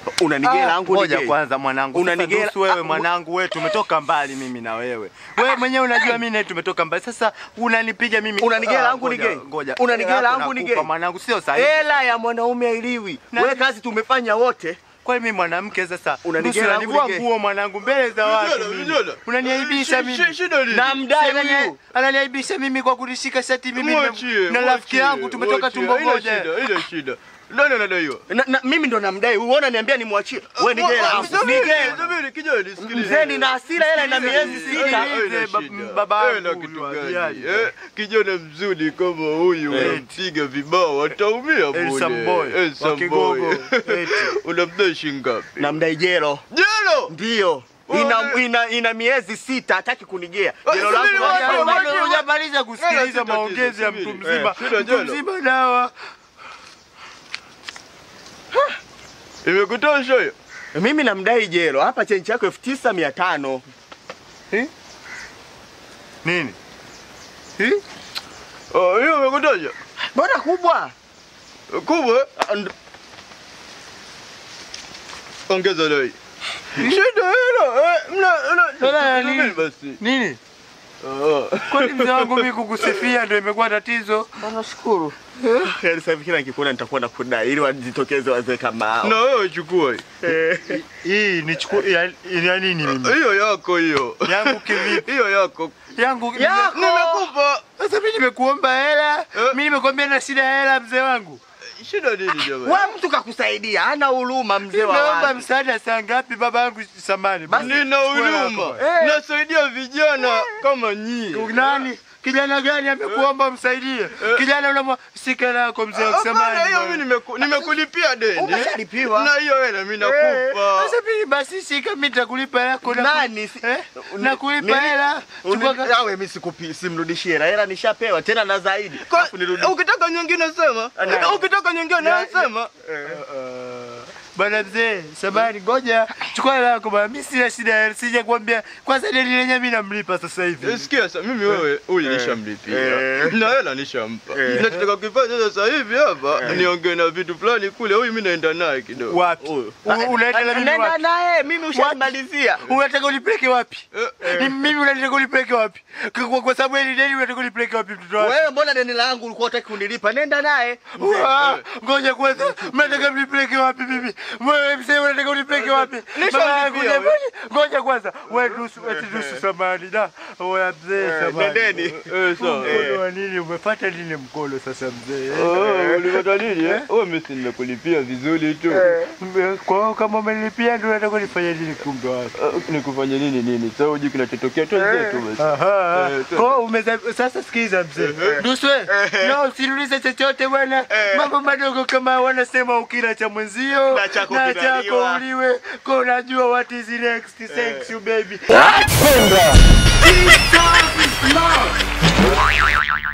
Unanigela angu Ngoja nige. kwanza mwanangu. Unanigela- Unanigela wewe Ah, mwanangu, wewe tumetoka mbali mimi na wewe. Wewe mwenyewe unajua mimi naye tumetoka mbali. Sasa unanipiga mimi. Unanigela Ah, angu ngoja, nige. Ngoja. Unanigela Hapo angu nakupa nige. Mwanangu sio sahihi. Hela ya mwanaume hailiwi. Na- Wewe kazi tumefanya wote. Kwa mimi mwanamke sasa Unanigela nusu angu unanivua nige. nguo mwanangu mbele za watu Vijana, mimi. vijana. Unaniaibisha Shi- mimi. shi- shida nini? Na mdai Sasa anani- huyu. Ananiaibisha mimi kwa kunishika shati mimi Mwachie, na rafiki mwachie, yangu tumetoka mwachie. tumbo Haina moja. shida, haina shida. Nani anadaiwa? Na, na, mimi ndo namdai. Uona niambia nimwachie. Wewe nigela angu. Subiri, Nigela. subiri, kijana, nisikilize. Mzee nina hasira hela ina miezi Sikiliza. sita. Sikiliza. Haina ba- shida. baba yangu Hela huyu kitu atiaje. gani? Eh, kijana mzuri kama huyu Eh. unampiga vibao ataumia Eh, bure. some boy. Eh, some Wa Kigogo. boy. Eti. Unamdai shilingi ngapi? Namdai jelo. Jelo! Ndio. Oh, Ina, ne- ina, ina miezi sita hataki kunigea. Oh, Jelo subiri, langu wacha, bado- wacha. Bado hujamaliza Hela kusikiliza si maongezi ya tatizo, mtu subiri. mzima. Eh, shida Mtu jelo. mzima dawa. Imekutosha hiyo? Mimi namdai jelo. Hapa chenji yako elfu tisa mia tano. Nini? Oh, hiyo imekutosha? Mbona kubwa? Kubwa? Ah, nd- Ongeza dai. Shida hilo. Eh, mna Hela ya mna nini? subiri basi. Nini? Oh. Kwani mzee wangu mimi kukusifia ndio imekuwa tatizo? Nashukuru. Yaani sasa hivi kila nikikuona nitakuwa nakudai ili wajitokeze wazee kama hao. Na wewe chukua hii. Eh, Hii ni chuku ya, ya nini mimi? Hiyo yako hiyo. Yangu kivipi? Hiyo yako. Yangu Yako. Nimekupa. Sasa mimi nimekuomba hela, Eh. mimi nimekwambia na shida ya hela mzee wangu. Shida nini jamani? Wewe mtu kakusaidia, hana huruma mzee wa Naomba watu. msaada saa ngapi baba yangu samani? Nina huruma. Eh. Nasaidia vijana kama nyinyi. Nani? Kijana gani amekuomba umsaidie? Kijana unamwa sika lako mzee wa Hapana, samani. hiyo mimi nimeku- nimekulipia deni. Umeshalipiwa. Na hiyo hela mimi nakupa. Sasa mimi basi shika mimi nitakulipa yako na Nani? Si- Eh? Uni- Nakulipa nini? hela. Uni- Chukua ka- Awe mimi sikupi simrudishie hela. Hela nishapewa tena na zaidi. Kwa- Alafu nirudi. Ukitaka nyingine sema. Ana- Ukitaka nyingine nasema. Bwana mzee, samani ngoja chukua hela yako bwana. Mimi sina shida ya hela, sija kuambia kwanza deni lenyewe mimi namlipa sasa hivi. Sikia sasa, mimi wewe huyu nishamlipia Eh. na hela nishampa. Eh. Nachotaka kufanya sasa hivi hapa niongee na vitu fulani kule, huyu mimi naenda naye kidogo. Wapi? Huyu. U- Unaenda na mimi Nenda wapi? naye, mimi ushamalizia. Unataka unipeleke wapi? Eh, Ni mimi unataka unipeleke wapi? Kwa- Kwa, kwa sababu hili deni unataka unipeleke wapi mtoto wangu? Wewe mbona deni langu ulikuwa unataka kunilipa? Nenda naye. Ah, Ngoja kwanza, mnataka mnipeleke wapi mimi? Wewe mzee unataka unipeleke wapi? Nishamlipia Mama yangu wewe. jamani, ngoja kwanza. Wewe nusu, eti nusu samani da. Wewe mzee samani. Nendeni. Eh, sawa. Mkono wa nini? Umefuata nini mkono sasa mzee? Oh, ulipata nini eh? Wewe mimi si nimekulipia vizuri tu. Kwa hiyo kama umenilipia ndio unataka nifanye nini kumbe wapi? Eh, Nikufanya nini nini? Sasa hujui kinachotokea tu zetu basi. Aha. Eh, Kwa hiyo umeza sasa sikiza mzee. Duswe. No, usiniulize chochote bwana. Mambo madogo kama wanasema ukila cha mwenzio Na chako na kinaliwa. chako uliwe. Kwa unajua what is next thanks you baby. Peace, love.